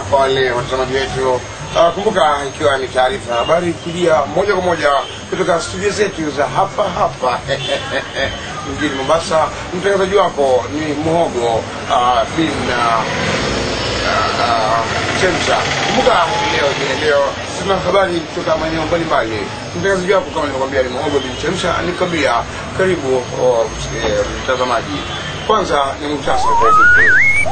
kwa wale watazamaji wetu. Uh, kumbuka ikiwa ni taarifa ya habari kujia moja kwa moja kutoka studio zetu za hapa hapa mjini Mombasa. Mtangazaji wako ni Muhogo uh, bin uh, uh, Chemsha. Kumbuka leo ni leo tuna habari kutoka maeneo mbalimbali. Mtangazaji wako kama nilivyokuambia ni Muhogo bin Chemsha, nikwambia karibu oh, eh, mtazamaji. Kwanza ni muhtasari kwa ufupi.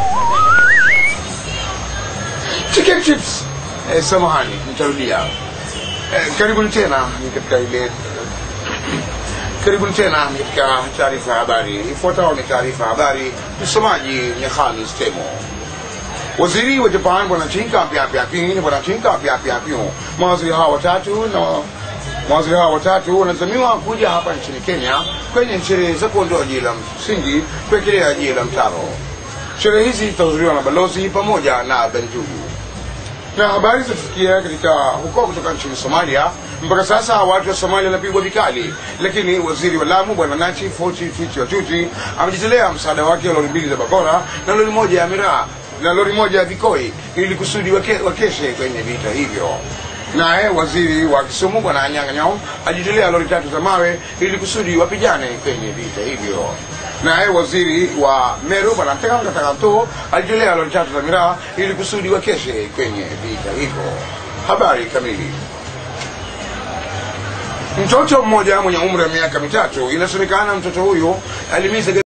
Chicken chips. Eh, samahani, nitarudia. Eh, karibuni tena ni katika ile karibuni tena ni katika taarifa ya habari. Ifuatayo ni taarifa ya habari, msomaji ni Hamis Temo. Waziri wa Japan bwana Chinka Pyapyapin bwana Chinka Pyapyapin, mawaziri hawa watatu na mawaziri hawa watatu wanazamiwa kuja hapa nchini Kenya kwenye sherehe za kuondoa jiwe la msingi kuwekelea jiwe la mtaro. Sherehe hizi zitahudhuriwa na balozi pamoja na Benjugu na habari zinafikia katika huko kutoka nchini Somalia. Mpaka sasa watu wa Somalia wanapigwa vikali, lakini waziri wa Lamu bwana Nachi Foti Fiti Watuti amejitolea msaada wake wa lori mbili za bakora na lori moja ya miraa na lori moja ya vikoi ili kusudi wake, wakeshe kwenye vita hivyo. Naye waziri wa Kisumu bwana Anyang' Nyong'o ajitolea lori tatu za mawe ili kusudi wapigane kwenye vita hivyo. Naye waziri wa Meru bwana Tekanga Takanto alijitolea lori tatu za miraa ili kusudi wakeshe kwenye vita hivyo. Habari kamili. Mtoto mmoja mwenye umri wa miaka mitatu, inasemekana mtoto huyu alimiza